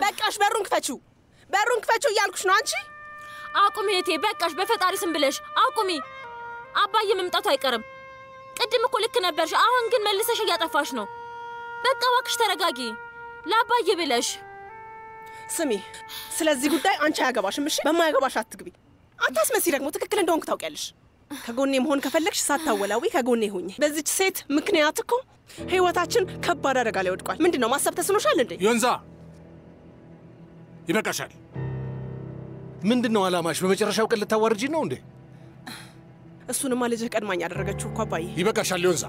በቃሽ፣ በሩን ክፈችው፣ በሩን ክፈችው እያልኩሽ ነው። አንቺ አቁሚ እህቴ፣ በቃሽ። በፈጣሪ ስም ብለሽ አቁሚ። አባዬ መምጣቱ አይቀርም። ቅድም እኮ ልክ ነበርሽ፣ አሁን ግን መልሰሽ እያጠፋሽ ነው። በቃ እባክሽ ተረጋጊ፣ ለአባዬ ብለሽ። ስሚ፣ ስለዚህ ጉዳይ አንቺ አያገባሽም። እሺ፣ በማያገባሽ አትግቢ። አታስመሲ። ደግሞ ትክክል እንደሆንክ ታውቂያለሽ። ከጎኔ መሆን ከፈለግሽ ሳታወላዊ ከጎኔ ሁኝ። በዚች ሴት ምክንያት እኮ ህይወታችን ከባድ አደጋ ላይ ወድቋል። ምንድን ነው ማሰብ ተስኖሻል እንዴ? ዮንዛ ይበቃሻል። ምንድን ነው ዓላማሽ? በመጨረሻው ቀን ልታዋርጂ ነው እንዴ? እሱንማ ልጅህ ቀድማኝ ያደረገችው እኮ አባዬ። ይበቃሻል ዮንዛ።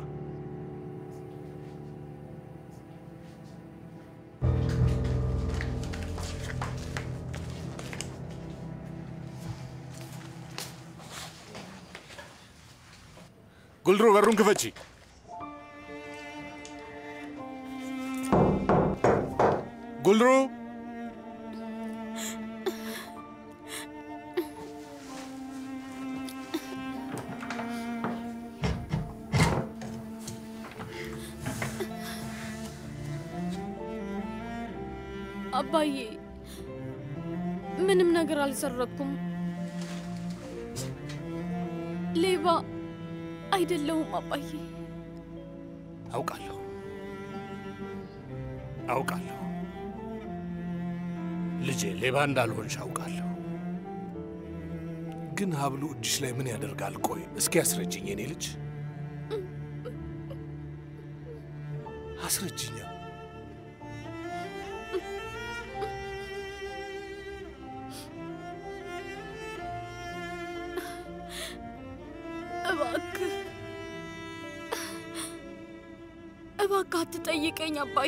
ጉልድሩ በሩን ክፈቺ። ጉልድሩ አባዬ ምንም ነገር አልሰረኩም። ሌባ አይደለሁም አባዬ። አውቃለሁ አውቃለሁ ልጄ፣ ሌባ እንዳልሆንሽ አውቃለሁ። ግን ሀብሉ እጅሽ ላይ ምን ያደርጋል? ቆይ እስኪ አስረጅኝ የኔ ልጅ አስረጅኛ። እባክህ እባክህ አትጠይቀኝ አባዬ።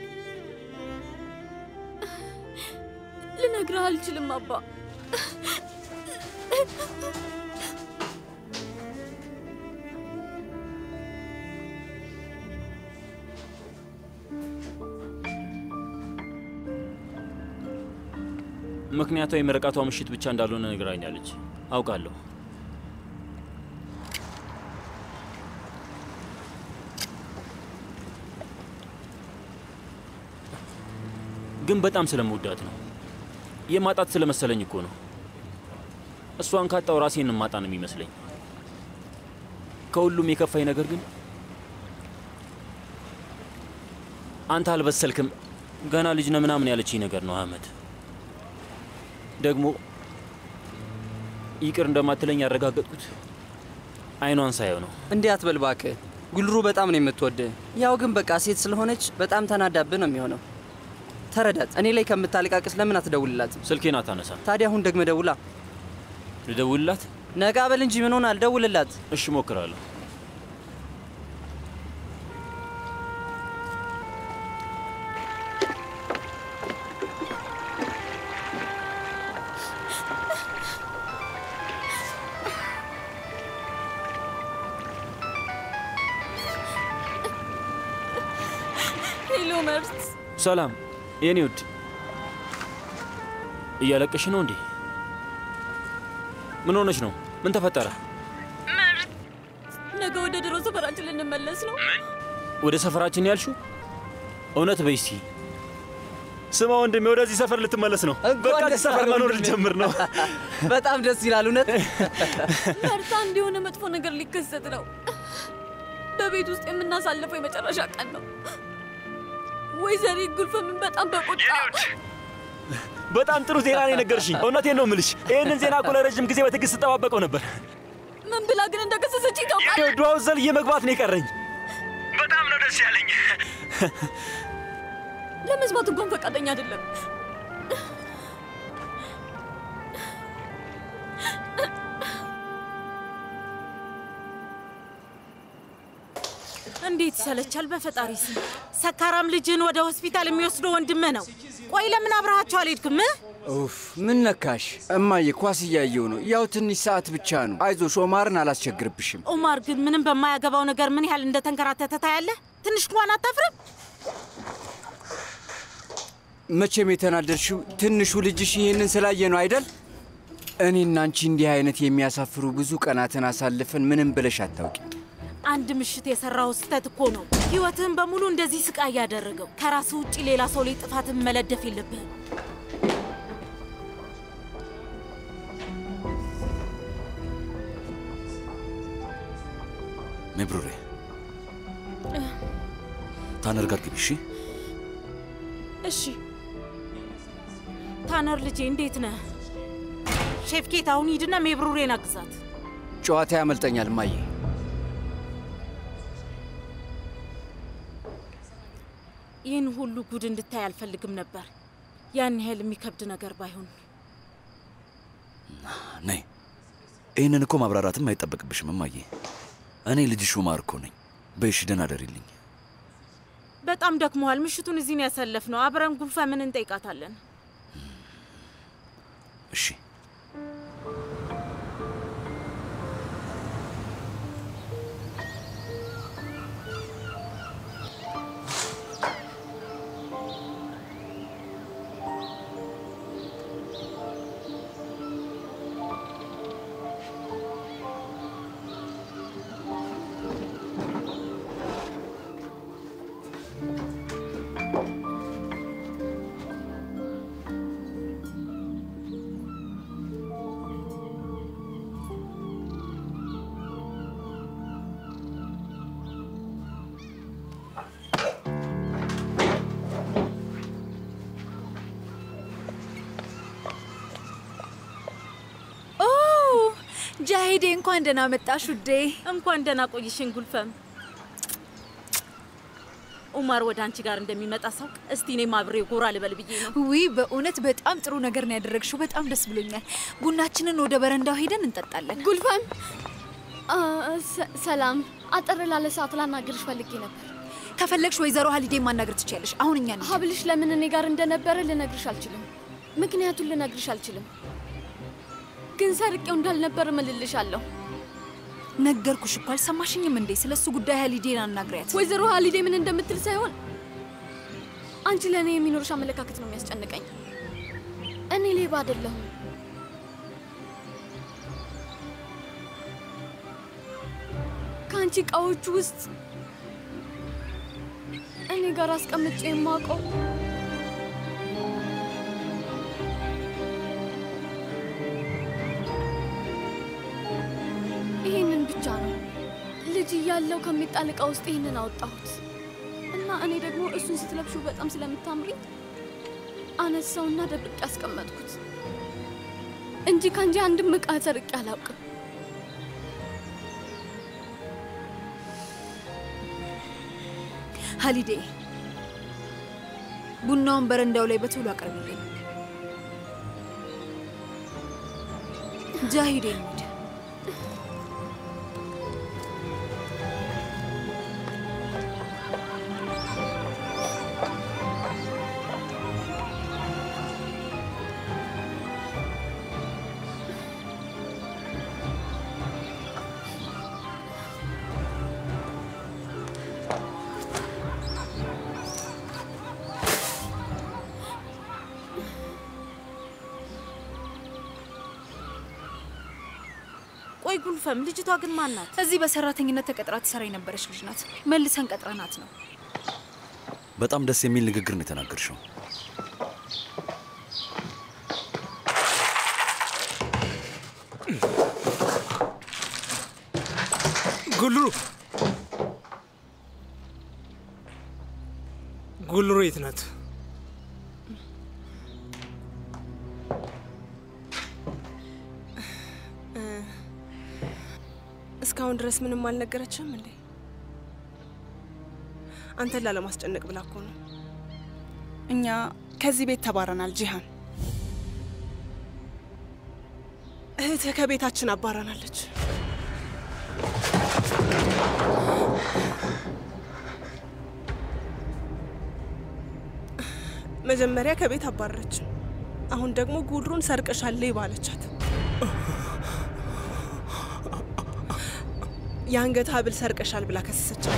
ልነግርህ አልችልም አባ። ምክንያቷ የምርቃቷ ምሽት ብቻ እንዳልሆነ ነግራኛለች። አውቃለሁ። ግን በጣም ስለምወዳት ነው። የማጣት ስለመሰለኝ እኮ ነው። እሷን ካጣው ራሴን ማጣ ነው የሚመስለኝ። ከሁሉም የከፋኝ ነገር ግን አንተ አልበሰልክም፣ ገና ልጅ ነህ ምናምን ያለችኝ ነገር ነው አህመድ። ደግሞ ይቅር እንደማትለኝ ያረጋገጥኩት አይኗን ሳየው ነው። እንዲህ አትበል እባክህ። ጉልሩ በጣም ነው የምትወድህ። ያው ግን በቃ ሴት ስለሆነች በጣም ተናዳብህ ነው የሚሆነው። ተረዳት። እኔ ላይ ከምታለቃቅስ ለምን አትደውልላትም? ስልኬን አታነሳም። ታዲያ አሁን ደግመህ ደውላ። ልደውልላት? ነቃ በል እንጂ ምን ሆናል? ደውልላት። እሺ እሞክራለሁ። ሄሎ መርት፣ ሰላም የኔ ውድ፣ እያለቀሽ ነው እንዴ? ምን ሆነች ነው? ምን ተፈጠረ? መርት፣ ነገ ወደ ድሮ ሰፈራችን ልንመለስ ነው። ወደ ሰፈራችን ያልሹ? እውነት በይ እስቲ። ስማ ወንድሜ፣ ወደዚህ ሰፈር ልትመለስ ነው። በቃ እዚህ ሰፈር መኖር ልጀምር ነው። በጣም ደስ ይላል። እውነት መርታ፣ አንድ የሆነ መጥፎ ነገር ሊከሰት ነው። በቤት ውስጥ የምናሳልፈው የመጨረሻ ቀን ነው። ወይዘሪት ጉልፈምን በጣም በቁጣ በጣም ጥሩ ዜና ነው የነገርሽኝ። እውነቴን ነው የምልሽ። ይህንን ዜና እኮ ለረጅም ጊዜ በትዕግስት ስጠባበቀው ነበር። ምን ብላ ግን እንደከሰሰች ይታውቃል። ዱዋው ዘልዬ መግባት ነው የቀረኝ። በጣም ነው ደስ ያለኝ። ለመስማት እንኳን ፈቃደኛ አይደለም። እንዴት ይሰለቻል! በፈጣሪ ስም ሰካራም ልጅን ወደ ሆስፒታል የሚወስደው ወንድምህ ነው። ቆይ ለምን አብረሃቸው አልሄድክም? ኡፍ ምን ነካሽ? እማዬ ኳስ እያየው ነው። ያው ትንሽ ሰዓት ብቻ ነው። አይዞሽ ኦማርን አላስቸግርብሽም። ኦማር ግን ምንም በማያገባው ነገር ምን ያህል እንደተንከራተተ ታያለህ። ትንሽ እንኳን አታፍርም? መቼም የተናደድሽው ትንሹ ልጅሽ ይህንን ስላየ ነው አይደል? እኔና አንቺ እንዲህ አይነት የሚያሳፍሩ ብዙ ቀናትን አሳልፈን ምንም ብለሽ አታውቂ። አንድ ምሽት የሰራው ስህተት እኮ ነው ህይወትህን በሙሉ እንደዚህ ስቃይ ያደረገው። ከራስህ ውጭ ሌላ ሰው ላይ ጥፋትን መለደፍ የለብህም። ሜብሩሬ ታነር ጋር ግቢ እሺ። እሺ ታነር ልጄ እንዴት ነህ? ሼፍኬት አሁን ሂድና ሜብሩሬን አግዛት። ጨዋታ ያመልጠኛል እማዬ። ይህን ሁሉ ጉድ እንድታይ አልፈልግም ነበር። ያን ያህል የሚከብድ ነገር ባይሆን ነይ። ይህንን እኮ ማብራራትም አይጠበቅብሽም እማዬ። እኔ ልጅሽ ኡማር እኮ ነኝ። በይሽ ደህና ደሪልኝ። በጣም ደክመዋል። ምሽቱን እዚህ ነው ያሳለፍነው። አብረን ጉልፈምን እንጠይቃታለን። እሺ ኦ ጃሄዴ፣ እንኳን ደህና መጣሽ ውዴ። እንኳን ደህና ቆይሽን ጉልፈም። ኡማር ወደ አንቺ ጋር እንደሚመጣ ሳውቅ እስቲ እኔም አብሬ ጎራ ልበል ብዬ ነው። ዊ በእውነት በጣም ጥሩ ነገር ነው ያደረግሽው። በጣም ደስ ብሎኛል። ቡናችንን ወደ በረንዳው ሄደን እንጠጣለን። ጉልፈም አ፣ ሰ- ሰላም፣ አጠር ላለ ሰዓት ላናግርሽ ፈልጌ ነበር። ከፈለግሽ ወይዘሮ ሀሊዴ ማናገር ትችያለሽ። አሁን እኛ ነን። ሀብልሽ ለምን እኔ ጋር እንደነበረ ልነግርሽ አልችልም። ምክንያቱን ልነግርሽ አልችልም፣ ግን ሰርቄው እንዳልነበር እምልልሻለሁ። ነገርኩሽ እኮ አልሰማሽኝም እንዴ? ስለ እሱ ጉዳይ ሀሊዴን አናግሪያት። ወይዘሮ ሀሊዴ ምን እንደምትል ሳይሆን አንቺ ለእኔ የሚኖርሽ አመለካከት ነው የሚያስጨንቀኝ። እኔ ሌባ አይደለሁም። ከአንቺ እቃዎች ውስጥ እኔ ጋር አስቀምጬ የማውቀው ይህንን ብቻ ነው። ልጅ እያለው ከሚጣል እቃ ውስጥ ይህንን አወጣሁት እና እኔ ደግሞ እሱን ስትለብሹ በጣም ስለምታምሪ አነሳውና ደብቄ ያስቀመጥኩት እንጂ ከአንቺ አንድም እቃ ሰርቄ አላውቅም። ሀሊዴ ቡናውን በረንዳው ላይ በቶሎ አቅርብልኝ። ጃሂዴ እንሂድ። ቆይ ጉልፈም፣ ልጅቷ ግን ማን ናት? እዚህ በሰራተኝነት ተቀጥራ ትሰራ የነበረች ልጅ ናት። መልሰን ቀጥረናት ነው። በጣም ደስ የሚል ንግግር ነው የተናገርሽው። ጉልሩ ጉልሩ የት ናት? እስካሁን ድረስ ምንም አልነገረችም እንዴ? አንተን ላለማስጨነቅ ብላ እኮ ነው። እኛ ከዚህ ቤት ተባረናል። ጂሃን እህትህ ከቤታችን አባራናለች። መጀመሪያ ከቤት አባረረችን። አሁን ደግሞ ጉድሩን ሰርቀሻል ባለቻት። የአንገት ሀብል ሰርቀሻል ብላ ከሰሰቻት።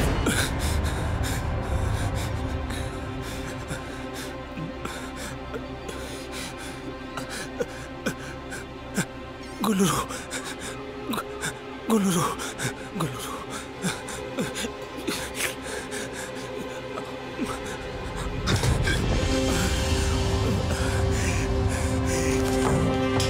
ጉልሩ ጉልሩ ጉልሩ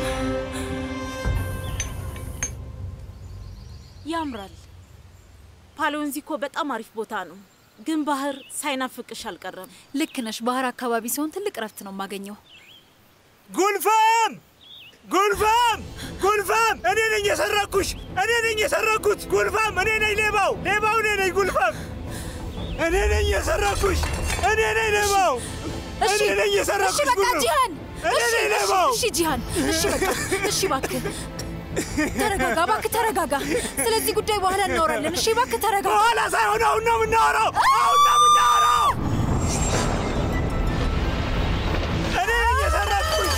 ያምራል። ፓሎንዚ እኮ በጣም አሪፍ ቦታ ነው፣ ግን ባህር ሳይናፍቅሽ አልቀረም። ልክ ነሽ። ባህር አካባቢ ሲሆን ትልቅ እረፍት ነው የማገኘው። ጉልፋም ጉልፋም ጉልፋም! እኔ ነኝ የሰረኩሽ! እኔ ነኝ የሰረኩት! ጉልፋም! እኔ ነኝ ሌባው! ሌባው እኔ ነኝ! ጉልፋም! እኔ ነኝ የሰረኩሽ! እኔ ነኝ ሌባው! እኔ ነኝ የሰረኩሽ! እሺ በቃ ጉልፋም! ጂሃን፣ እኔ እሺ፣ ነኝ እሺ፣ ሌባው! እሺ ጂሃን፣ እሺ በቃ እሺ፣ እባክህ ተረጋጋ፣ እባክህ ተረጋጋ። ስለዚህ ጉዳይ በኋላ እናወራለን። እሺ እባክህ ተረጋጋ። በኋላ ሳይሆን አሁን ነው የምናወራው! አሁን ነው የምናወራው! እኔ ነኝ የሰረኩሽ!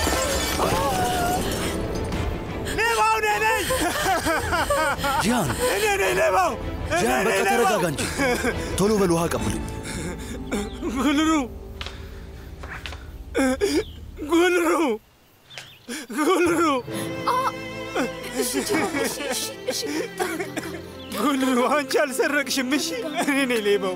ሌባው እኔ ነኝ! ጂሃን እኔ ነኝ ሌባው! እኔ ጂሃን፣ በቃ ነኝ ተረጋጋ ሌባው! እንጂ ቶሎ በል ውሃ ቀብሉኝ። ጉልሩ ጉልሩ ጉልሩ እሺ ጂሃን፣ እሺ፣ እሺ፣ እሺ፣ ተረጋጋ። ጉልሩ አንቺ አልሰረቅሽም። እሺ እኔ ነኝ ሌባው።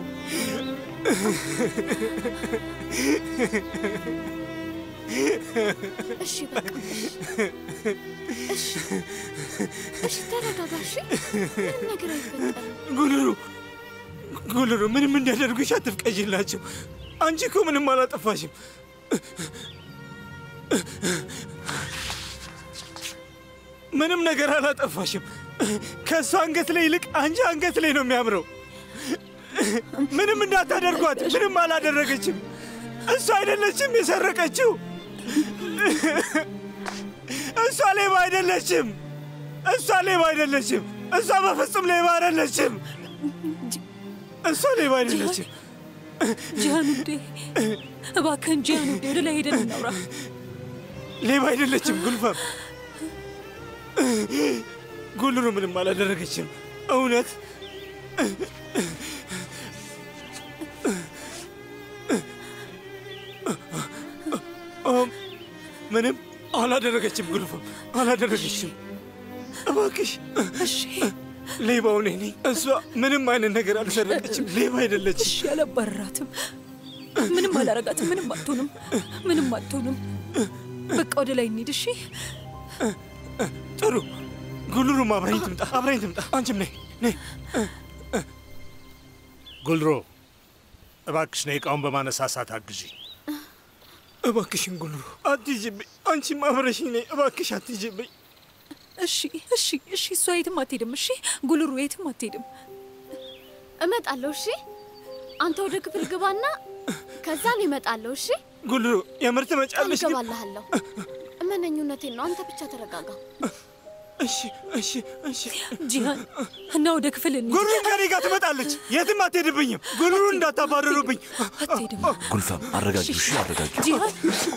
እሺ በቃ እሺ፣ እሺ ተረጋጋ። እሺ ምንም ነገር አይፈጠርም። ጉልሩ ጉልሩ ምንም እንዲያደርጉሽ አትፍቀጂላቸው። አንቺ እኮ ምንም አላጠፋሽም። ምንም ነገር አላጠፋሽም። ከእሱ አንገት ላይ ይልቅ አንቺ አንገት ላይ ነው የሚያምረው። ምንም እንዳታደርጓት። ምንም አላደረገችም። እሱ አይደለችም የሰረቀችው። እሷ ሌባ አይደለችም። እሷ ሌባ አይደለችም። እሷ በፍጹም ሌባ አይደለችም። እሷ ሌባ አይደለችም። ጂሃን ውዴ፣ እባክህን ጂሃን ውዴ፣ ወደ ላይ ሄደን እናውራ። ሌባ አይደለችም። ጉልፈም ጉልሩ ምንም አላደረገችም። እውነት ኦም፣ ምንም አላደረገችም። ጉልፈም አላደረገችም። እባክሽ እሺ ሌባው እኔ ነኝ። እሷ ምንም አይነት ነገር አልሰረቀችም። ሌባ አይደለችም። እሺ፣ አላባረራትም። ምንም አላረጋትም። ምንም አትሆንም። ምንም አትሆንም። በቃ ወደ ላይ እንሂድ። እሺ ጥሩ ጉልሩም አብረኝ ትምጣ፣ አብረኝ ትምጣ። አንቺም ነይ ነይ። ጉልሮ እባክሽ ነይ እቃውን በማነሳሳት አግዢ። እባክሽን ጉልሩ አትይዥብኝ። አንቺም አብረሽኝ ነይ እባክሽ፣ አትይዥብኝ። እሺ እሺ እሺ። እሷ የትም አትሄድም። እሺ ጉልሩ የትም አትሄድም። እመጣለሁ። እሺ አንተ ወደ ክፍል ግባና ከዛን እመጣለሁ። እሺ ጉልሩ የምር ቃል ትመጫለሽ? ግን እገባልሃለሁ። እመነኙነቴን ነው። አንተ ብቻ ተረጋጋ። እሺ እሺ እሺ። ጂሃን እና ወደ ክፍል እንሂድ። ጉልሩን ከኔ ጋር ትመጣለች። የትም አትሄድብኝም። ጉልሩ እንዳታባረሩብኝ። አትሄድም። ጉልፈም አረጋጊው፣ እሺ አረጋጊው። ጂሃን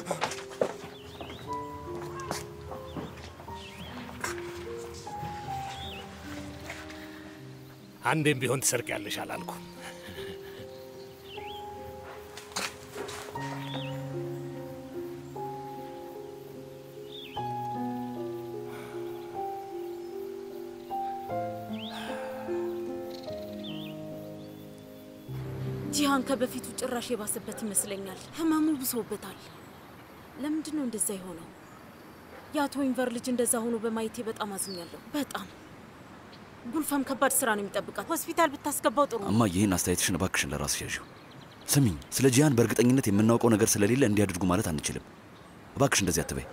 አንዴም ቢሆን ትሰርቂያለሽ አላልኩም። ጂሃን ከበፊቱ ጭራሽ የባሰበት ይመስለኛል። ህመሙ ብሶበታል። ለምንድን ነው እንደዛ የሆነው? የአቶ ኢንቨር ልጅ እንደዛ ሆኖ በማየቴ በጣም አዝኛለሁ። በጣም ጉልፈም ከባድ ስራ ነው የሚጠብቃት። ሆስፒታል ብታስገባው ጥሩ ነው። እማ ይህን አስተያየትሽን እባክሽን ለራስሽ ያዥው። ስሚኝ፣ ስለ ጂሃን በእርግጠኝነት የምናውቀው ነገር ስለሌለ እንዲያድርጉ ማለት አንችልም። እባክሽ እንደዚህ አትበይ።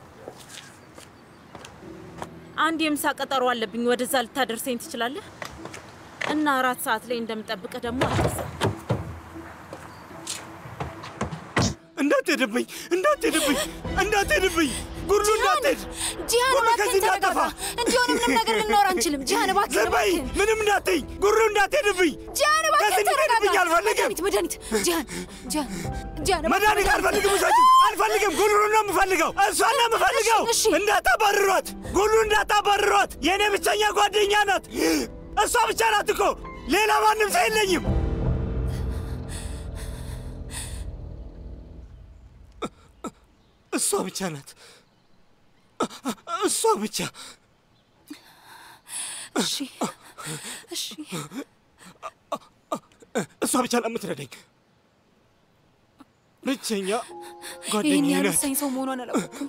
አንድ የምሳ ቀጠሮ አለብኝ። ወደዛ ልታደርሰኝ ትችላለህ? እና አራት ሰዓት ላይ እንደምጠብቅህ ደግሞ አትርሳ። እንዳትሄድብኝ፣ እንዳትሄድብኝ፣ እንዳትሄድብኝ። ጉርሉ እንዳትሄድ፣ ጂሃን ጉርሉ እባክህን ከዚህ እንዳጠፋ። ተረጋጋ። እንዲሆነ ምንም ነገር ልናወራ አንችልም። ጂሃን እባክህን ዝም በይ፣ እባክህን ምንም እንዳትይኝ። ጉርሉ እንዳትሄድብኝ። ጂሃን ከዚህ እባክህን ተረጋጋ። እንድትሄድብኝ አልፈልግም። መድኃኒት መድኃኒት ጂሃን ጂሃን ጂሃን እባክህን መድኃኒት አልፈልግም። ውሰጂ። አልፈልግም። ጉልሩ ነው የምፈልገው። እሷን ነው የምፈልገው። እሺ፣ እንዳታባርሯት፣ ጉልሩ እንዳታባርሯት። የእኔ ብቸኛ ጓደኛ ናት። እሷ ብቻ ናት እኮ ሌላ ማንም ሰው የለኝም። እሷ ብቻ ናት። እሷ ብቻ። እሺ እሺ እሷ ብቻ ለምትረዳኝ ብቸኛ ይህን ጓደኛዬ ያህል ናት። ወሳኝ ሰው መሆኗን አላወቅኩም።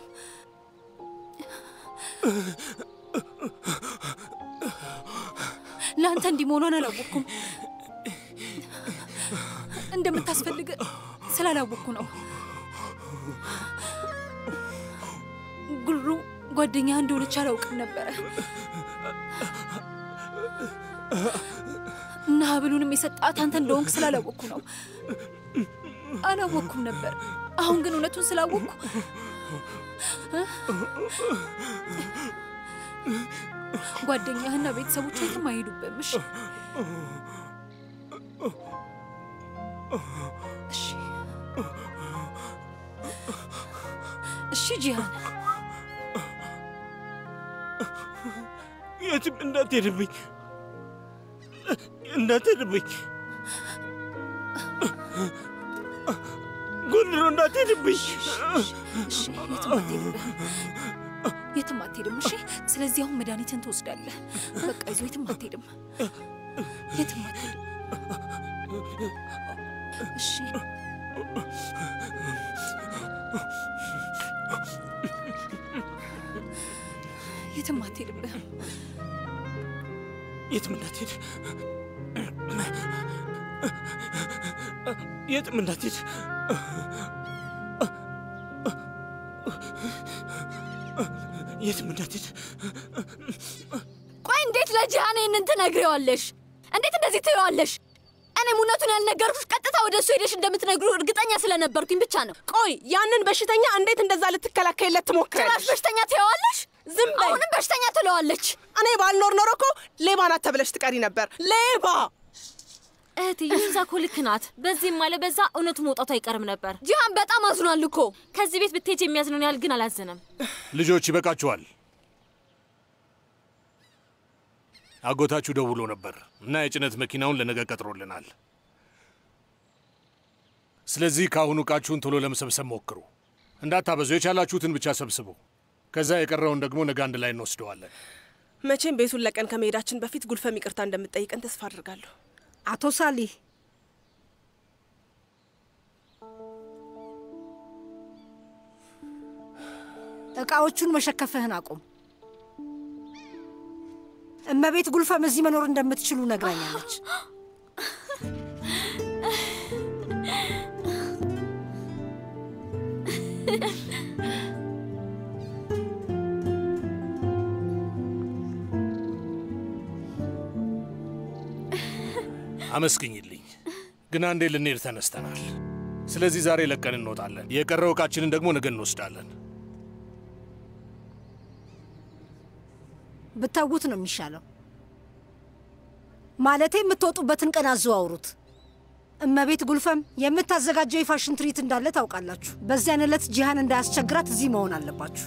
ለአንተ እንዲህ መሆኗን አላወቅኩም። እንደምታስፈልግ ስላላወቅኩ ነው። ጉልሩ ጓደኛ እንደሆነች አላውቅም ነበረ እና ሀብሉንም የሰጣት አንተ እንደሆንክ ስላላወቅኩ ነው። አላወቅኩም ነበር። አሁን ግን እውነቱን ስላወቅኩ ጓደኛህና ቤተሰቦቿ የትም አይሄዱብህም። እሺ እሺ እሺ ጂሃን የትም እንዳትሄድብኝ እንዳትሄድብኝ ጉልሮ እንዳትሄድብኝ። እሺ የትም አትሄድም፣ የትም አትሄድም። እሺ ስለዚህ አሁን መድኃኒትን ትወስዳለህ። በቃ ይዞ የትም አትሄድም፣ የትም አትሄድም። እሺ የትም አትሄድብህም። የትም እንዳትሄድ የትም እንዳትሄድ የትም እንዳትሄድ ቆይ እንዴት ለጂሃን ይህንን ትነግሪዋለሽ? እንዴት እንደዚህ ትይዋለሽ? እኔም እውነቱን ያልነገርኩሽ ቀጥታ ወደ እሱ ሄደሽ እንደምትነግሩ እርግጠኛ ስለነበርኩኝ ብቻ ነው። ቆይ ያንን በሽተኛ እንዴት እንደዛ ልትከላከይለት ትሞክራለሽ? ጭራሽ በሽተኛ ትይዋለሽ? ዝም በይ። አሁንም በሽተኛ ትለዋለች። እኔ ባልኖር ኖሮ እኮ ሌባ ናት ተብለሽ ትቀሪ ነበር። ሌባ እህቴ ይዛ እኮ ልክ ናት። በዚህም አለ በዛ እውነቱ መውጣቱ አይቀርም ነበር። ጂሃን በጣም አዝኗል እኮ። ከዚህ ቤት ብትሄጅ የሚያዝነውን ያህል ግን አላዘነም። ልጆች ይበቃችኋል። አጎታችሁ ደውሎ ነበር እና የጭነት መኪናውን ለነገ ቀጥሮልናል። ስለዚህ ከአሁኑ ዕቃችሁን ቶሎ ለመሰብሰብ ሞክሩ። እንዳታበዙ፣ የቻላችሁትን ብቻ ሰብስቡ። ከዛ የቀረውን ደግሞ ነገ አንድ ላይ እንወስደዋለን። መቼም ቤቱን ለቀን ከመሄዳችን በፊት ጉልፈም ይቅርታ እንደምትጠይቀን ተስፋ አድርጋለሁ። አቶ ሳሊህ እቃዎቹን መሸከፍህን አቁም። እመቤት ጉልፈም እዚህ መኖር እንደምትችሉ ነግራኛለች። አመስግኝልኝ። ግን አንዴ ልንሄድ ተነስተናል። ስለዚህ ዛሬ ለቀን እንወጣለን። የቀረው ዕቃችንን ደግሞ ነገ እንወስዳለን። ብታውት ነው የሚሻለው። ማለቴ የምትወጡበትን ቀን አዘዋውሩት። እመቤት ጉልፈም የምታዘጋጀው የፋሽን ትርኢት እንዳለ ታውቃላችሁ። በዚያን ዕለት ጂሃን እንዳያስቸግራት እዚህ መሆን አለባችሁ።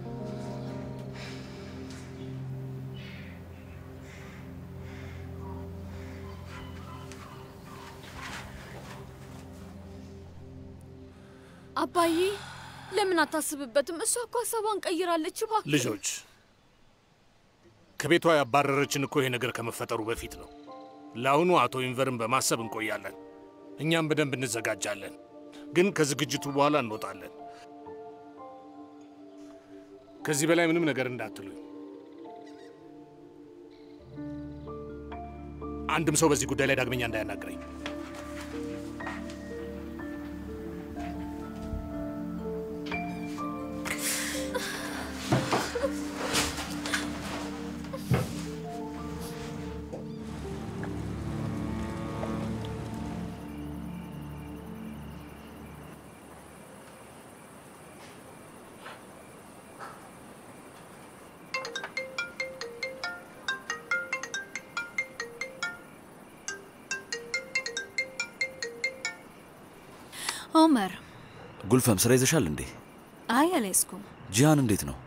አባዬ ለምን አታስብበትም? እሷ እኮ ሀሳቧን ቀይራለች። እባክህ ልጆች ከቤቷ ያባረረችን እኮ ይሄ ነገር ከመፈጠሩ በፊት ነው። ለአሁኑ አቶ ኢንቨርን በማሰብ እንቆያለን። እኛም በደንብ እንዘጋጃለን። ግን ከዝግጅቱ በኋላ እንወጣለን። ከዚህ በላይ ምንም ነገር እንዳትሉኝ። አንድም ሰው በዚህ ጉዳይ ላይ ዳግመኛ እንዳያናግረኝ። ኦመር፣ ጉልፈም ስራ ይዘሻል እንዴ? አይ አልያዝኩም። ጂሃን እንዴት ነው?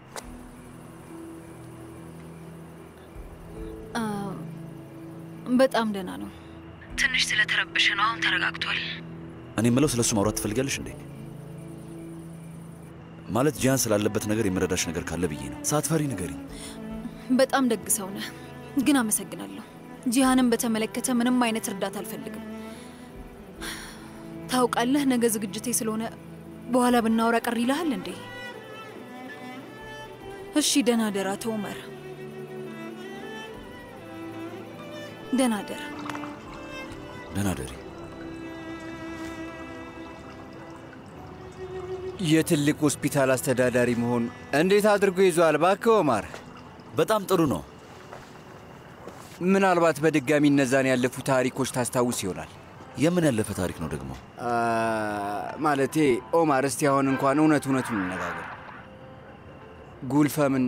አ፣ በጣም ደህና ነው። ትንሽ ስለተረበሸ ነው። አሁን ተረጋግቷል። እኔ የምለው ስለ እሱ ማውራት ትፈልጊያለሽ እንዴ? ማለት ጂሃን ስላለበት ነገር የምረዳሽ ነገር ካለ ብዬ ነው። ሳትፈሪ ንገሪኝ። በጣም ደግ ሰው ነህ፣ ግን አመሰግናለሁ። ጂሃንን በተመለከተ ምንም አይነት እርዳታ አልፈልግም። ታውቃለህ፣ ነገ ዝግጅቴ ስለሆነ በኋላ ብናወራ ቀር ይልሃል እንዴ? እሺ፣ ደህና ደር አቶ ኡመር፣ ደህና ደር። ደህና ደሪ። የትልቅ ሆስፒታል አስተዳዳሪ መሆን እንዴት አድርጎ ይዟል? እባክህ ኦማር። በጣም ጥሩ ነው። ምናልባት በድጋሚ እነዛን ያለፉ ታሪኮች ታስታውስ ይሆናል። የምን ያለፈ ታሪክ ነው ደግሞ? አ፣ ማለቴ ኦማር፣ እስቲ አሁን እንኳን እውነት እውነቱን እንነጋገር። ጉልፈምን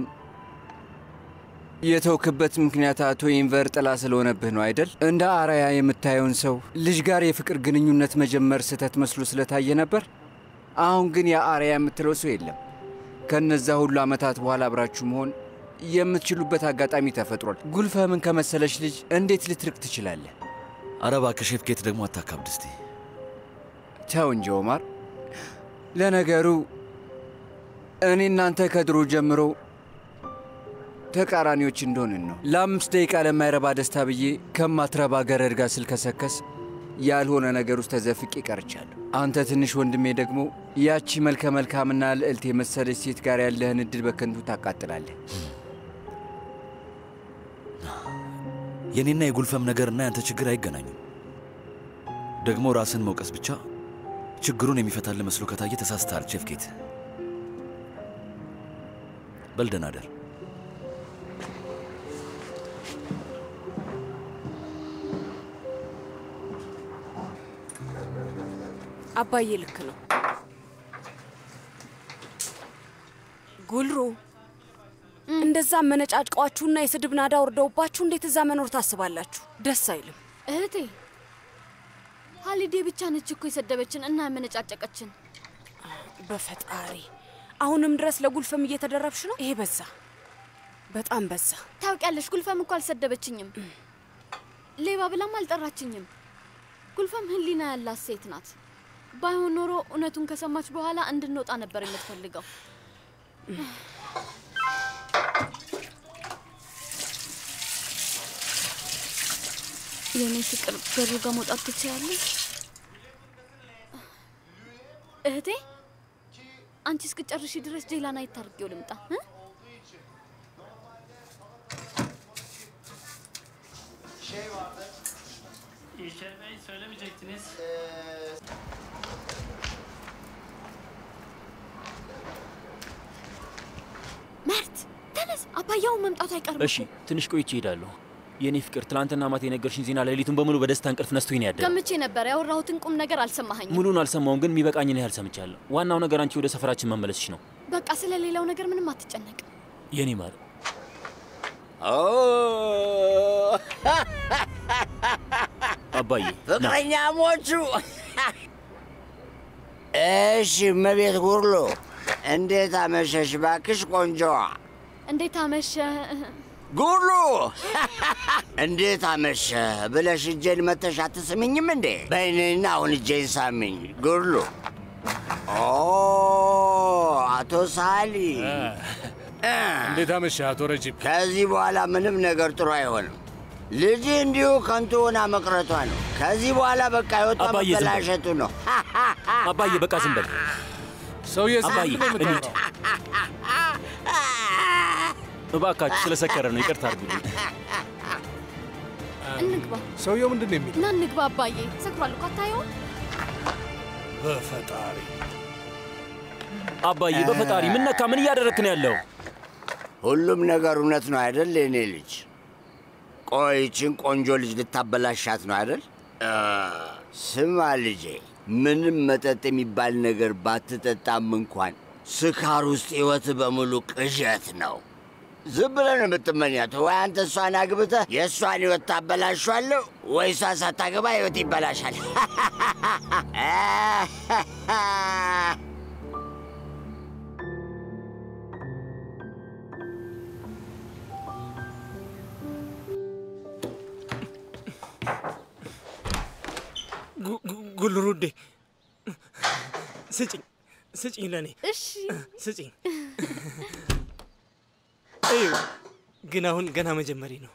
የተውክበት ምክንያት አቶ ኢንቨር ጥላ ስለሆነብህ ነው አይደል? እንደ አራያ የምታየውን ሰው ልጅ ጋር የፍቅር ግንኙነት መጀመር ስህተት መስሎ ስለታየ ነበር። አሁን ግን ያ አራያ የምትለው ሰው የለም። ከነዛ ሁሉ ዓመታት በኋላ አብራችሁ መሆን የምትችሉበት አጋጣሚ ተፈጥሯል። ጉልፈምን ከመሰለች ልጅ እንዴት ልትርቅ ትችላለህ? አረ እባክህ ሼፍ ኬት ደግሞ አታካብድ እስቲ። ተው እንጂ ኦማር። ለነገሩ እኔ እናንተ ከድሮ ጀምሮ ተቃራኒዎች እንደሆንን ነው። ለአምስት ደቂቃ ለማይረባ ደስታ ብዬ ከማትረባ ገረድ ጋር ስልከሰከስ ያልሆነ ነገር ውስጥ ተዘፍቄ ቀርቻለሁ። አንተ ትንሽ ወንድሜ ደግሞ ያቺ መልከ መልካምና ልዕልት የመሰለች ሴት ጋር ያለህን እድል በከንቱ ታቃጥላለህ። የኔና የጉልፈም ነገርና ያንተ ችግር አይገናኙም። ደግሞ ራስን መውቀስ ብቻ ችግሩን የሚፈታልህ መስሎ ከታየ ተሳስተሃል ሼፍ ኬት። በል ደህና እደር። አባዬ ልክ ነው። ጉልሩ እንደዛ መነጫጭቀዋችሁና የስድብ ናዳ ወርደውባችሁ እንዴት እዛ መኖር ታስባላችሁ? ደስ አይልም። እህቴ ሀሊዴ ብቻ ነች እኮ የሰደበችን እና ያመነጫጨቀችን። በፈጣሪ አሁንም ድረስ ለጉልፈም እየተደረብሽ ነው። ይሄ በዛ፣ በጣም በዛ። ታውቂያለሽ፣ ጉልፈም እኮ አልሰደበችኝም፣ ሌባ ብላም አልጠራችኝም። ጉልፈም ህሊና ያላት ሴት ናት። ባይሆን ኖሮ እውነቱን ከሰማች በኋላ እንድንወጣ ነበር የምትፈልገው። የእኔ ፍቅር በሩ ጋር መውጣት ትችያለሽ? እህቴ አንቺ እስክጨርሺ ድረስ ጄላን አይታርጌው ልምጣ እ? söylemeyecektiniz. መርት ተነስ፣ አባያውን መምጣቱ አይቀርም። እሺ ትንሽ ቆይቼ እሄዳለሁ። የእኔ ፍቅር ትናንትና ማታ የነገርሽኝ ዜና ሌሊቱን በሙሉ በደስታ እንቅልፍ ነስቶኝ ነው ያደረው። ገምቼ ነበር። ያወራሁትን ቁም ነገር አልሰማኸኝም። ሙሉን አልሰማውም፣ ግን የሚበቃኝን ያህል ሰምቻለሁ። ዋናው ነገር አንቺ ወደ ሰፈራችን መመለስሽ ነው በቃ ስለ ሌላው ነገር ምንም አትጨነቅ። የኔ ማር። አባዬ ፍቅረኛሞቹ እሺ፣ እመቤት ጉርሎ እንዴት አመሸሽ? ባክሽ ቆንጆዋ እንዴት አመሸ? ጉርሉ እንዴት አመሸ ብለሽ እጄን መተሽ አትስምኝም እንዴ? በይኔና አሁን እጄን ሳሚኝ ጉርሉ። ኦ አቶ ሳሊ እንዴት አመሸህ አቶ ረጂብ? ከዚህ በኋላ ምንም ነገር ጥሩ አይሆንም። ልጅ እንዲሁ ከንቱ ሆና መቅረቷ ነው። ከዚህ በኋላ በቃ የወጣ አባዬ ዝም በል። መበላሸቱ ነው። አባዬ በቃ ዝም በል። ሰውዬ አባዬ እንሂድ። እባካችሁ ስለሰከረ ነው፣ ይቅርታ አድርጉልኝ። እንግባ ሰውየው ምንድን ነው የሚለው? እና እንግባ። አባዬ ሰክሯል እኮ አታየውም? በፈጣሪ አባዬ በፈጣሪ ምን ነካ? ምን እያደረክ ነው ያለው? ሁሉም ነገር እውነት ነው አይደል? የኔ ልጅ ቆይ ይህችን ቆንጆ ልጅ ልታበላሻት ነው አይደል? አ፣ ስማ ልጄ፣ ምንም መጠጥ የሚባል ነገር ባትጠጣም እንኳን ስካር ውስጥ ሕይወት በሙሉ ቅዠት ነው። ዝም ብለህ ነው የምትመኛት። ወይ አንተ እሷን አግብተህ የእሷን ሕይወት ታበላሿለሁ፣ ወይ እሷ ሳታገባ ሕይወት ይበላሻል። ጉልሩዴ ስጭኝ ስጭኝ፣ ለእኔ እሺ ስጭኝ። እዩ ግን አሁን ገና መጀመሪ ነው።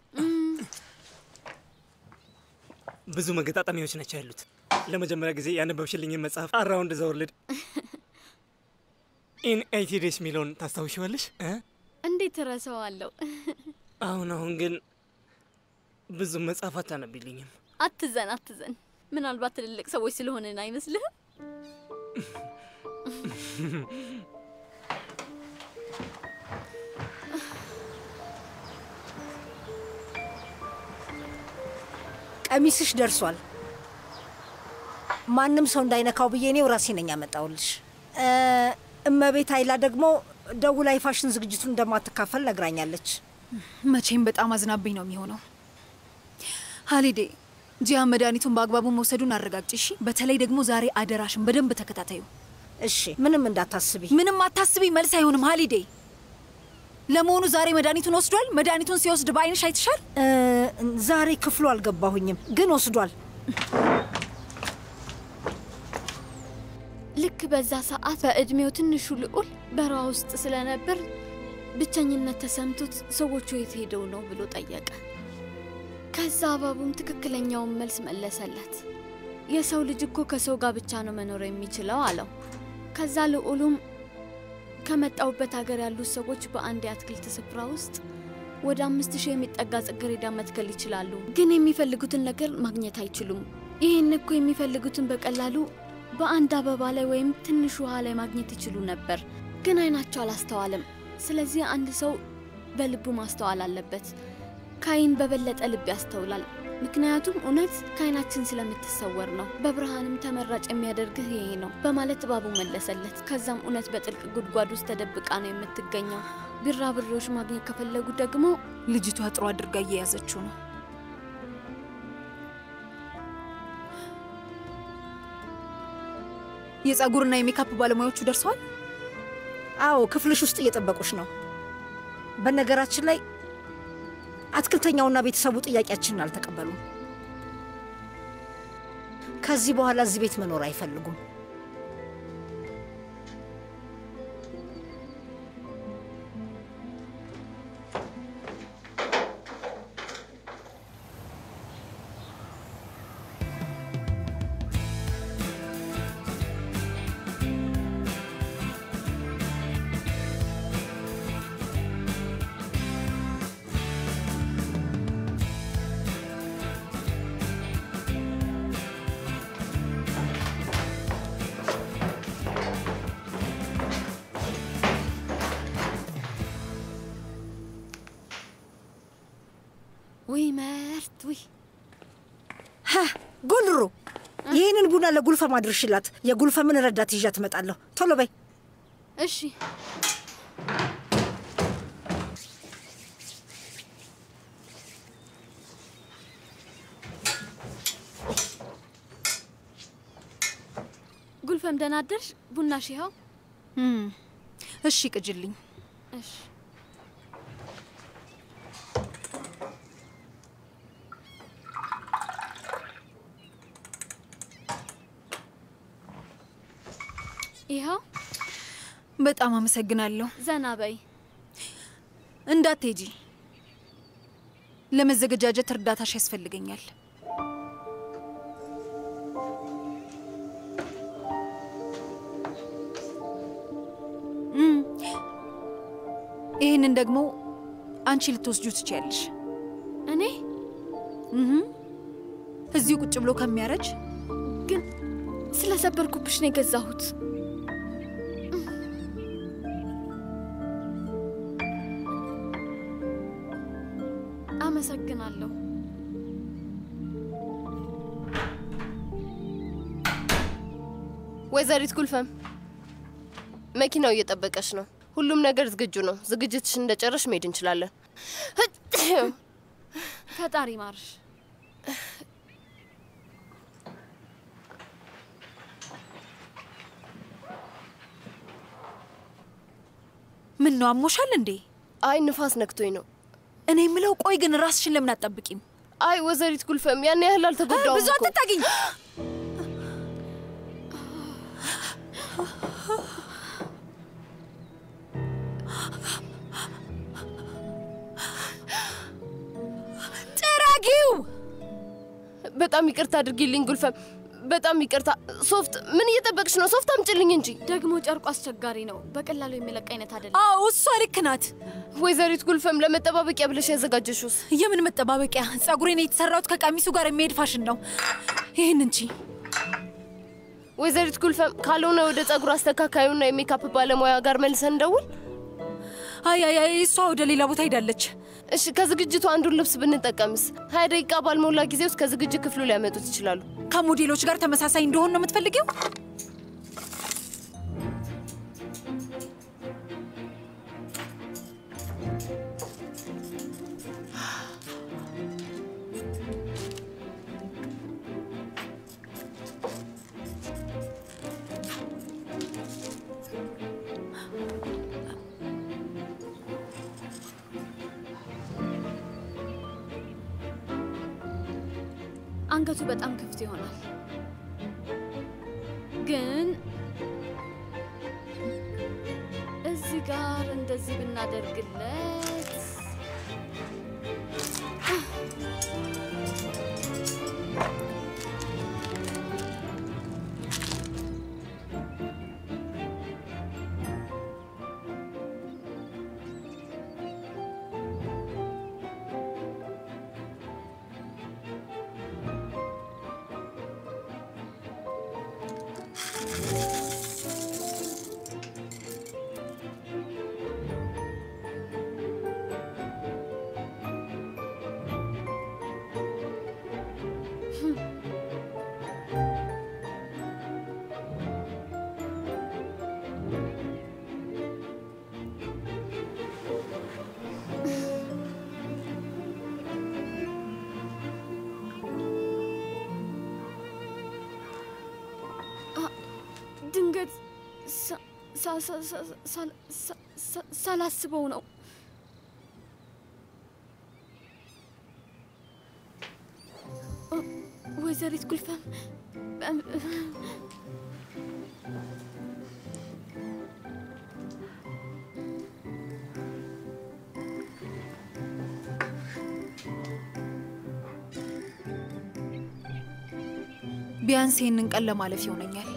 ብዙ መገጣጠሚያዎች ናቸው ያሉት። ለመጀመሪያ ጊዜ ያነበብሽልኝን መጽሐፍ አራውንድ ዘ ወርልድ ኢን ኤይቲ ዴይስ የሚለውን ታስታውሽዋለሽ? እ? እንዴት እረሳዋለሁ? አሁን አሁን ግን ብዙ መጽሐፍ አታነቢልኝም። አትዘን አትዘን። ምናልባት ትልልቅ ሰዎች ስለሆንን አይመስልህም? ቀሚስሽ ደርሷል። ማንም ሰው እንዳይነካው ብዬ እኔው ራሴ ነኝ ያመጣውልሽ። እ፣ እመቤት አይላ ደግሞ ደውላ የፋሽን ዝግጅቱን እንደማትካፈል ነግራኛለች። መቼም በጣም አዝናብኝ ነው የሚሆነው። ሀሊዴ ጂያን መድኃኒቱን በአግባቡ መውሰዱን አረጋግጭ እሺ። በተለይ ደግሞ ዛሬ አደራሽን በደንብ ተከታታዩ። እሺ፣ ምንም እንዳታስቢ። ምንም አታስቢ መልስ አይሆንም ሀሊዴ። ለመሆኑ ዛሬ መድኃኒቱን ወስዷል? መድኃኒቱን ሲወስድ በአይንሽ አይተሻል? እ፣ ዛሬ ክፍሉ አልገባሁኝም፣ ግን ወስዷል። ልክ በዛ ሰዓት በእድሜው ትንሹ ልዑል በረሃ ውስጥ ስለነበር ብቸኝነት ተሰምቶት ሰዎቹ የት ሄደው ነው ብሎ ጠየቀ። ከዛ እባቡም ትክክለኛውን መልስ መለሰለት። የሰው ልጅ እኮ ከሰው ጋር ብቻ ነው መኖር የሚችለው አለው። ከዛ ልዑሉም ከመጣውበት ሀገር ያሉት ሰዎች በአንድ የአትክልት ስፍራ ውስጥ ወደ አምስት ሺህ የሚጠጋ ጽጌረዳ መትከል ይችላሉ፣ ግን የሚፈልጉትን ነገር ማግኘት አይችሉም። ይህን እኮ የሚፈልጉትን በቀላሉ በአንድ አበባ ላይ ወይም ትንሽ ውሃ ላይ ማግኘት ይችሉ ነበር፣ ግን አይናቸው አላስተዋልም። ስለዚህ አንድ ሰው በልቡ ማስተዋል አለበት። ካይን በበለጠ ልብ ያስተውላል፣ ምክንያቱም እውነት ከአይናችን ስለምትሰወር ነው። በብርሃንም ተመራጭ የሚያደርግህ ይሄ ነው በማለት እባቡ መለሰለት። ከዛም እውነት በጥልቅ ጉድጓድ ውስጥ ተደብቃ ነው የምትገኘው። ቢራብሬዎች ማግኘት ከፈለጉ ደግሞ ልጅቷ ጥሩ አድርጋ እየያዘችው ነው። የጸጉርና የሜካፕ ባለሙያዎቹ ደርሰዋል? አዎ፣ ክፍልሽ ውስጥ እየጠበቁሽ ነው። በነገራችን ላይ አትክልተኛውና ቤተሰቡ ጥያቄያችንን አልተቀበሉም። ከዚህ በኋላ እዚህ ቤት መኖር አይፈልጉም። ውይ መርት ውይ ጉልሩ፣ ይህንን ቡና ለጉልፈም አድርሽላት። የጉልፈምን ረዳት ይዣ ትመጣለሁ። ቶሎ በይ። እሺ ጉልፈም ደህና አደርሽ? ቡናሽ ይኸው። እሺ ቅጅልኝ። እሺ ይኸው። በጣም አመሰግናለሁ። ዘና በይ። እንዳትሄጂ። ለመዘገጃጀት እርዳታሽ ያስፈልገኛል። እም፣ ይህንን ደግሞ አንቺ ልትወስጁ ትችያለሽ። እኔ እህ፣ እዚሁ ቁጭ ብሎ ከሚያረጅ ግን ስለሰበርኩብሽ ነው የገዛሁት። አመሰግናለሁ። ወይዘሪት ጉልፈም መኪናው እየጠበቀች ነው። ሁሉም ነገር ዝግጁ ነው። ዝግጅትሽ እንደጨረሽ መሄድ እንችላለን። ፈጣሪ ማርሽ። ምን ነው አሞሻል እንዴ? አይ ንፋስ ነክቶኝ ነው። እኔ የምለው ቆይ ግን ራስሽን ለምን አትጠብቂም? አይ ወይዘሪት ጉልፈም ያን ያህል አልተጎዳውም። ብዙ አትታገኝ። ጥራጊው። በጣም ይቅርታ አድርጊልኝ ጉልፈም፣ በጣም ይቅርታ። ሶፍት ምን እየጠበቅሽ ነው? ሶፍት አምጭልኝ እንጂ። ደግሞ ጨርቁ አስቸጋሪ ነው። በቀላሉ የሚለቅ አይነት አይደለም። አዎ እሷ ልክ ናት። ወይዘሪት ጉልፈም ለመጠባበቂያ ብለሽ ያዘጋጀሽውስ? የምን መጠባበቂያ? ጸጉሬን የተሰራሁት ከቀሚሱ ጋር የሚሄድ ፋሽን ነው። ይህን እንጂ ወይዘሪት ጉልፈም ካልሆነ ወደ ጸጉር አስተካካዩና የሜካፕ ባለሙያ ጋር መልሰን እንደውል። አይ አይ አይ፣ እሷ ወደ ሌላ ቦታ ሄዳለች። እሺ፣ ከዝግጅቱ አንዱን ልብስ ብንጠቀምስ? ሀያ ደቂቃ ባልሞላ ጊዜ ውስጥ ከዝግጅት ክፍሉ ሊያመጡት ይችላሉ። ከሞዴሎች ጋር ተመሳሳይ እንደሆን ነው የምትፈልጊው? አንገቱ በጣም ክፍት ይሆናል፣ ግን እዚህ ጋር እንደዚህ ብናደርግለት ድንገት ሳ- ሳ- ሳ- ሳ- ሳ- ሳ- ሳ- ሳላስበው ነው። ኦ፣ ወይዘሪት ጉልፈም እም፣ ቢያንስ ይህንን ቀን ለማለፍ ይሆነኛል።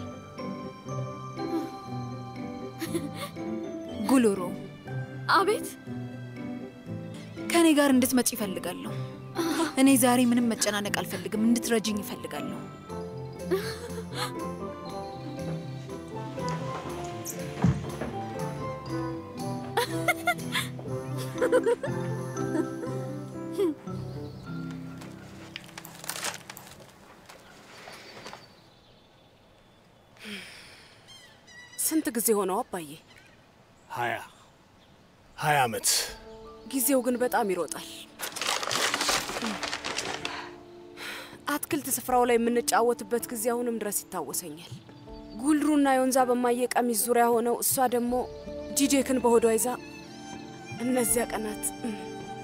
ጉልሩ፣ አቤት። ከእኔ ጋር እንድትመጪ ይፈልጋለሁ። እኔ ዛሬ ምንም መጨናነቅ አልፈልግም። እንድትረጅኝ ይፈልጋለሁ። ስንት ጊዜ ሆነው አባዬ? ሀያ ሀያ ዓመት ጊዜው ግን በጣም ይሮጣል። አትክልት ስፍራው ላይ የምንጫወትበት ጊዜ አሁንም ድረስ ይታወሰኛል። ጉልሩና የወንዛ በማየ ቀሚስ ዙሪያ ሆነው እሷ ደግሞ ጂጄክን በሆዷ ይዛ እነዚያ ቀናት እም፣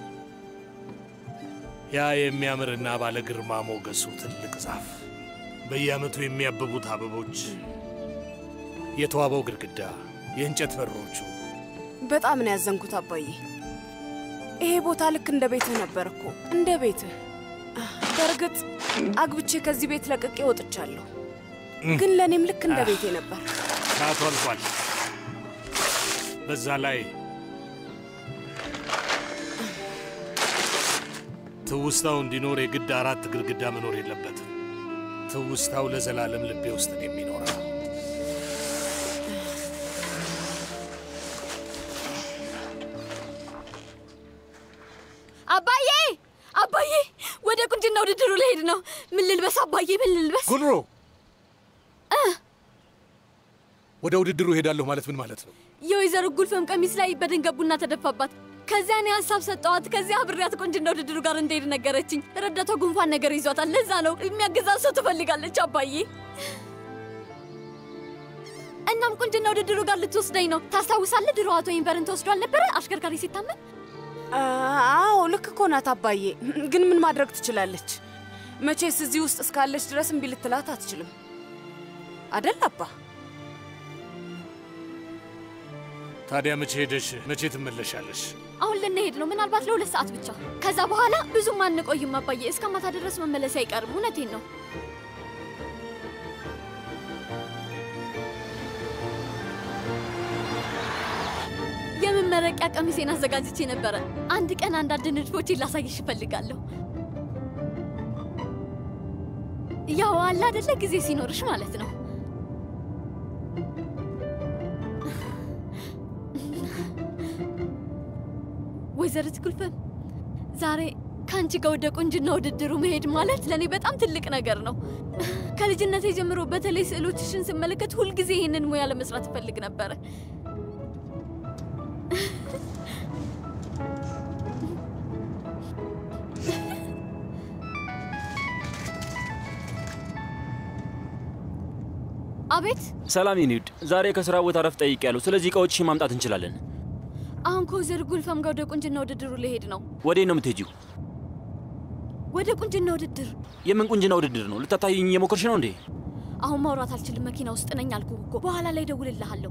ያ የሚያምርና ባለ ግርማ ሞገሱ ትልቅ ዛፍ፣ በየዓመቱ የሚያብቡት አበቦች፣ የተዋበው ግድግዳ፣ የእንጨት በሮቹ በጣም ነው ያዘንኩት አባዬ። ይሄ ቦታ ልክ እንደ ቤትህ ነበር እኮ እንደ ቤትህ። በእርግጥ አግብቼ ከዚህ ቤት ለቅቄ ወጥቻለሁ፣ ግን ለእኔም ልክ እንደ ቤቴ ነበር። ሰዓቱ አልፏል። በዛ ላይ ትውስታው እንዲኖር የግድ አራት ግድግዳ መኖር የለበትም። ትውስታው ለዘላለም ልቤ ውስጥ ነው የሚኖረው። አባዬ አባዬ፣ ወደ ቁንጅና ውድድሩ ልሄድ ነው። ምን ልልበስ አባዬ? ምን ልልበስ? ጉልሮ ወደ ውድድሩ እሄዳለሁ ማለት ምን ማለት ነው? የወይዘሮ ጉልፈም ቀሚስ ላይ በድንገት ቡና ተደፋባት። ከዚያ እኔ ሀሳብ ሰጠዋት። ከዚያ አብሬያት ቁንጅና ውድድሩ ጋር እንደሄድ ነገረችኝ። ረዳቷ ጉንፋን ነገር ይዟታል። ለዛ ነው የሚያግዛት ሰው ትፈልጋለች አባዬ። እናም ቁንጅና ውድድሩ ጋር ልትወስደኝ ነው። ታስታውሳለህ? ድሮ አቶ ኢንቨርን ተወስዷል ነበረ አሽከርካሪ ሲታመን። አዎ ልክ እኮ ናት አባዬ። ግን ምን ማድረግ ትችላለች? መቼስ እዚህ ውስጥ እስካለች ድረስ እምቢ ልትላት አትችልም አደል አባ? ታዲያ መቼ ሄደሽ መቼ ትመለሻለሽ? አሁን ልንሄድ ነው፣ ምናልባት ለሁለት ሰዓት ብቻ። ከዛ በኋላ ብዙም አንቆይም አባዬ። እስከ ማታ ድረስ መመለስ አይቀርም። እውነቴን ነው። የመመረቂያ ቀሚሴን አዘጋጅቼ ነበረ። አንድ ቀን አንዳንድ ንድፎቼን ላሳይሽ እፈልጋለሁ። ያው አለ አይደለ ጊዜ ሲኖርሽ ማለት ነው። ወይዘሪት ጉልፈም ዛሬ ከአንቺ ጋር ወደ ቁንጅና ውድድሩ መሄድ ማለት ለእኔ በጣም ትልቅ ነገር ነው። ከልጅነቴ ጀምሮ በተለይ ስዕሎችሽን ስመለከት ሁልጊዜ ይህንን ሙያ ለመስራት እፈልግ ነበረ። አቤት ሰላም የኔ ውድ፣ ዛሬ ከስራ ቦታ ረፍት ጠይቄያለሁ። ስለዚህ እቃዎችሽን ማምጣት እንችላለን። አሁን ከወይዘሮ ጉልፈም ጋር ወደ ቁንጅና ውድድሩ ልሄድ ነው። ወዴት ነው የምትሄጂው? ወደ ቁንጅና ውድድር። የምን ቁንጅና ውድድር ነው? ልታታይኝ እየሞከርሽ ነው እንዴ? አሁን ማውራት አልችልም፣ መኪና ውስጥ ነኝ አልኩህ እኮ። በኋላ ላይ ደውልልሃለሁ።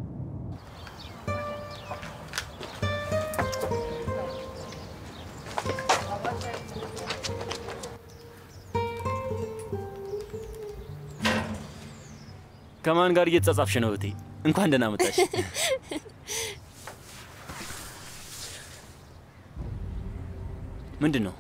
ከማን ጋር እየተጻጻፍሽ ነው እህቴ? እንኳን ደህና መጣሽ። ምንድን ነው?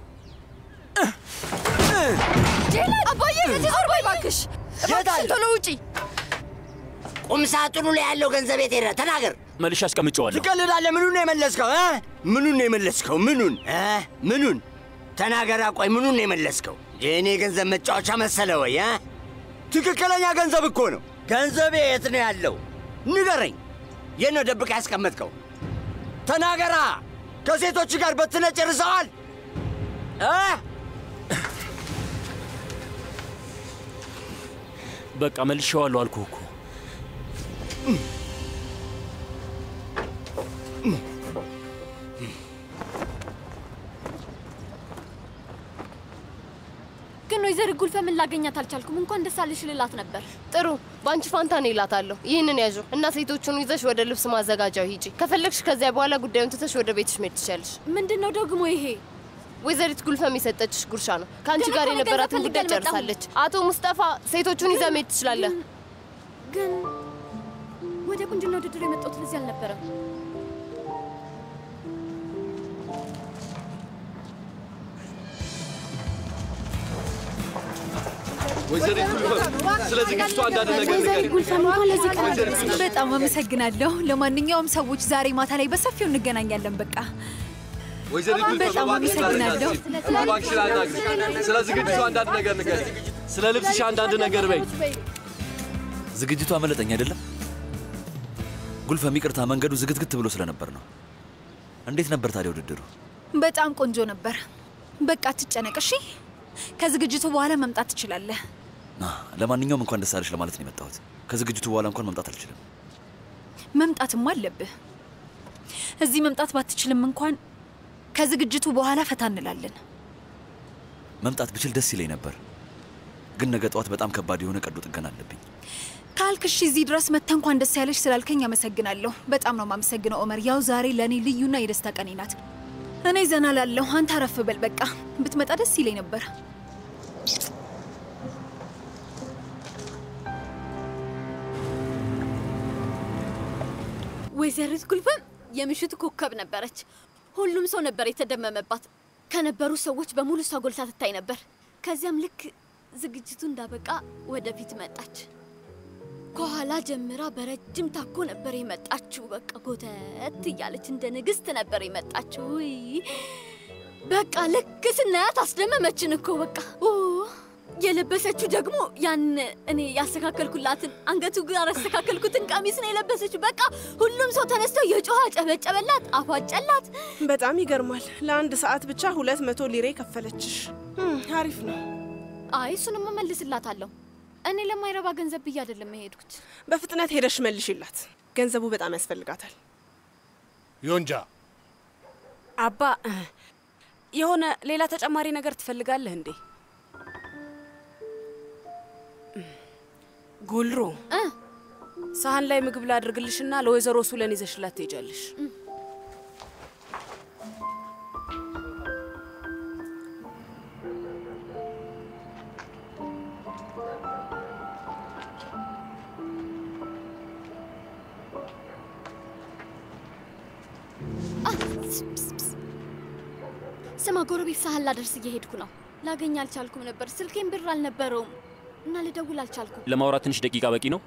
አባዬ ዞር በይ እባክሽ፣ እባክሽን ቶሎ ውጪ። ቁም ሳጥኑ ላይ ያለው ገንዘብ የት ሄደ? ተናገር። መልሼ አስቀምጨዋለሁ። ትቀልዳለህ። ምኑን ነው የመለስከው? እ? ምኑን ነው የመለስከው? ምኑን እ? ምኑን ተናገራ። ቆይ ምኑን ነው የመለስከው? የእኔ ገንዘብ መጫወቻ መሰለ ወይ? እ? ትክክለኛ ገንዘብ እኮ ነው። ገንዘቤ የት ነው ያለው? ንገረኝ። የት ነው ደብቀህ ያስቀመጥከው? ተናገራ። ከሴቶች ጋር በትነ ጨርሰዋል እ? በቃ መልሼዋለሁ አልኩህ እኮ። ግን ወይዘሮ ጉልፈምን ላገኛት አልቻልኩም። እንኳን ደስ አለሽ ልላት ነበር። ጥሩ፣ በአንቺ ፋንታ እኔ እላታለሁ። ይህንን ያዡ እና ሴቶቹን ይዘሽ ወደ ልብስ ማዘጋጃው ሂጂ። ከፈለግሽ ከዚያ በኋላ ጉዳዩን ትተሽ ወደ ቤትሽ መሄድ ትችያለሽ። ምንድን ነው ደግሞ ይሄ? ወይዘሪት ጉልፈም የሰጠችሽ ጉርሻ ነው። ከአንቺ ገና ጋር እኮ እኔ የነበራትን ገንዘብ ጉዳይ ፈልጌ አልመጣሁም። ጨርሳለች። አቶ ሙስጠፋ ሴቶቹን ይዘህ መሄድ ትችላለህ። ግን ወደ ቁንጅና ውድድር የመጣሁት ለዚህ አልነበረም። ወይዘሪት ጉልፈም ስለ ዝግጅቱ አንዳንድ ነገር ወይዘሪት ንገሪኝ። ጉልፈም እንኳን ለዚህ ቀን ወይዘሪት አደረሰሽ። ጉልፈም። በጣም አመሰግናለሁ። ለማንኛውም ሰዎች ዛሬ ማታ ላይ በሰፊው እንገናኛለን። በቃ ወይዘሪት ጉልፈም በጣም እባክሽ አመሰግናለሁ። እባክሽ ላናግርሽ። ስለ ዝግጅቱ አንዳንድ ነገር ንገሪኝ። ስለ ልብስሽ አንዳንድ ነገር በይ። ዝግጅቱ አመለጠኝ አይደለም? ጉልፈም ይቅርታ፣ መንገዱ ዝግትግት ብሎ ስለነበር ነው። እንዴት ነበር ታዲያ ውድድሩ? በጣም ቆንጆ ነበር። በቃ አትጨነቅ እሺ። ከዝግጅቱ በኋላ መምጣት ትችላለህ። አ፣ ለማንኛውም እንኳን ደስ አለሽ ለማለት ነው የመጣሁት። ከዝግጅቱ በኋላ እንኳን መምጣት አልችልም። መምጣትም አለብህ። እዚህ መምጣት ባትችልም እንኳን ከዝግጅቱ በኋላ ፈታ እንላለን። መምጣት ብችል ደስ ይለኝ ነበር፣ ግን ነገ ጠዋት በጣም ከባድ የሆነ ቀዶ ጥገና አለብኝ። ካልክ እሺ፣ እዚህ ድረስ መጥተህ እንኳን ደስ ያለሽ ስላልከኝ አመሰግናለሁ። በጣም ነው የማመሰግነው ኦመር። ያው ዛሬ ለእኔ ልዩና የደስታ ቀኔ ናት። እኔ ዘና ላለሁ፣ አንተ አረፍ በል። በቃ ብትመጣ ደስ ይለኝ ነበር። ወይዘሪት ጉልፈም የምሽቱ ኮከብ ነበረች። ሁሉም ሰው ነበር የተደመመባት። ከነበሩ ሰዎች በሙሉ እሷ ጎልታ ትታይ ነበር። ከዚያም ልክ ዝግጅቱ እንዳበቃ ወደፊት መጣች። ከኋላ ጀምራ በረጅም ታኮ ነበር የመጣችው። በቃ ጎተት እያለች እንደ ንግስት ነበር የመጣችው። ውይ በቃ ልክ ስናያት አስደመመችን እኮ በቃ ኦ፣ የለበሰችው ደግሞ ያን እኔ ያስተካከልኩላትን አንገቱ ጋር ያስተካከልኩትን ቀሚስ ነው የለበሰችው። በቃ ሁሉም ሰው ተነስቶ የጮኸ ጨበጨበላት፣ አፏጨላት። በጣም ይገርማል። ለአንድ ሰዓት ብቻ ሁለት መቶ ሊሬ ከፈለችሽ። እም፣ አሪፍ ነው። አይ እሱንም እመልስላታለሁ። እኔ ለማይረባ ገንዘብ ብዬ አይደለም የሄድኩት። በፍጥነት ሄደሽ መልሽላት። ገንዘቡ በጣም ያስፈልጋታል። ዮንጃ አባ የሆነ ሌላ ተጨማሪ ነገር ትፈልጋለህ እንዴ? ጉልሩ ሳህን ላይ ምግብ ላድርግልሽና ለወይዘሮ ሱለን ይዘሽላት ትሄጃለሽ። ስማ ጎረቤት ሳህን ላደርስ እየሄድኩ ነው። ላገኝ አልቻልኩም ነበር። ስልኬን ብር አልነበረውም እና ልደውል አልቻልኩም። ለማውራት ትንሽ ደቂቃ በቂ ነው?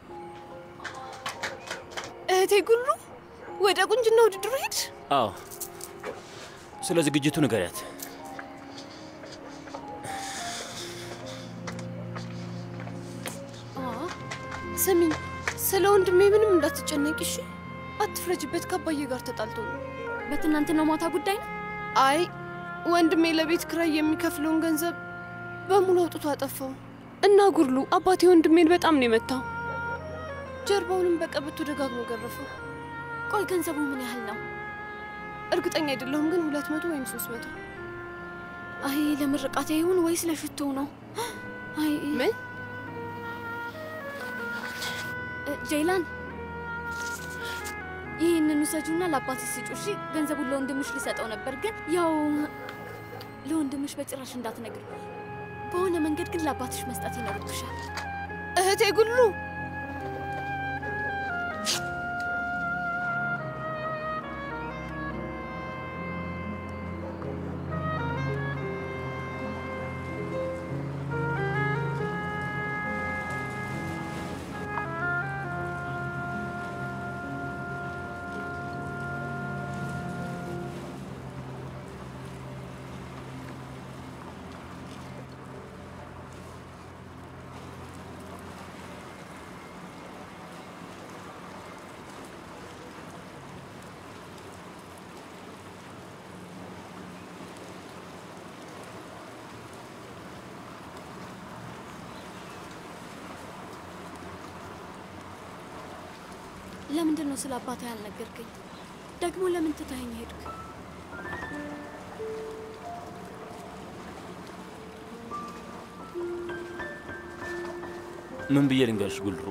እህቴ ጉሉ ወደ ቁንጅና ውድድሩ ሄድሽ? አዎ። ስለ ዝግጅቱ ንገሪያት። ስሚኝ፣ ስለ ወንድሜ ምንም እንዳትጨነቂ እሺ። አትፍረጅበት፣ ከአባዬ ጋር ተጣልቶ ነው። በትናንትናው ማታ ጉዳይ ነው? አይ ወንድሜ ለቤት ክራይ የሚከፍለውን ገንዘብ በሙሉ አውጥቶ አጠፋው እና ጉርሉ አባቴ ወንድሜን በጣም ነው የመታው። ጀርባውንም በቀበቶ ደጋግሞ ገረፈው። ቆይ ገንዘቡ ምን ያህል ነው? እርግጠኛ አይደለሁም፣ ግን ሁለት መቶ ወይም ሶስት መቶ አይ ለምርቃት ይሁን ወይስ ለሽቶ ነው? አይ ምን ጄይላን ይህንን ውሰጁና ለአባትሽ ስጩ። እሺ ገንዘቡን ለወንድምሽ ሊሰጠው ነበር፣ ግን ያው ለወንድምሽ በጭራሽ እንዳትነግር። በሆነ መንገድ ግን ለአባትሽ መስጠት ይኖርብሻል። እህቴ ጉሉ ለምንድን ነው ስለ አባትህ ያልነገርከኝ? ደግሞ ለምን ትተኸኝ ሄድክ? ምን ብዬ ልንገርሽ ጉልሩ?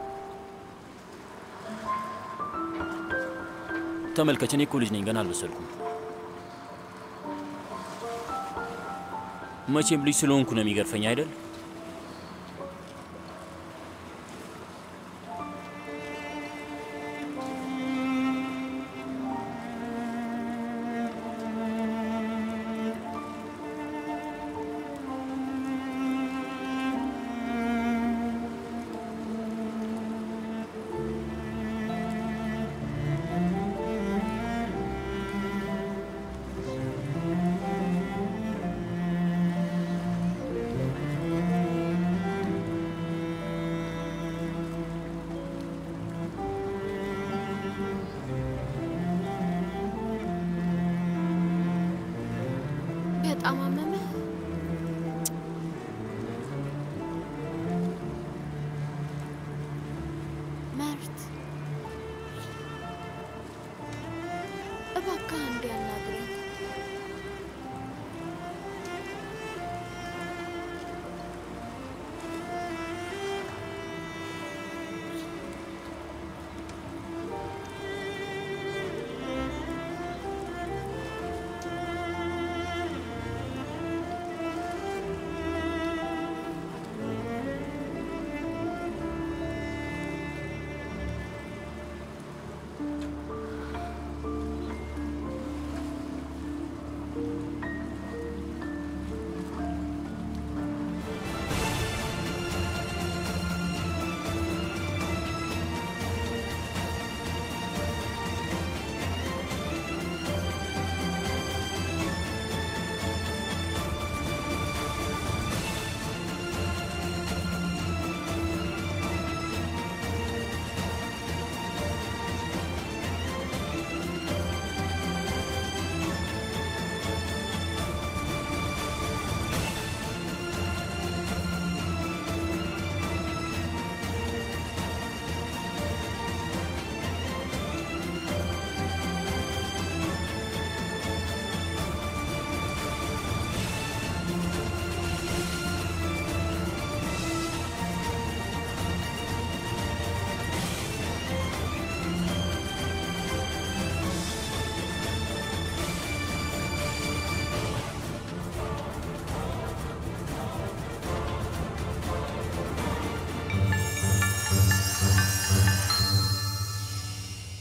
ተመልከች፣ እኔ እኮ ልጅ ነኝ፣ ገና አልበሰልኩም። መቼም ልጅ ስለሆንኩ ነው የሚገርፈኝ አይደል? በጣም አመመህ? መርት እባክህ አንዴ ያናግረኝ።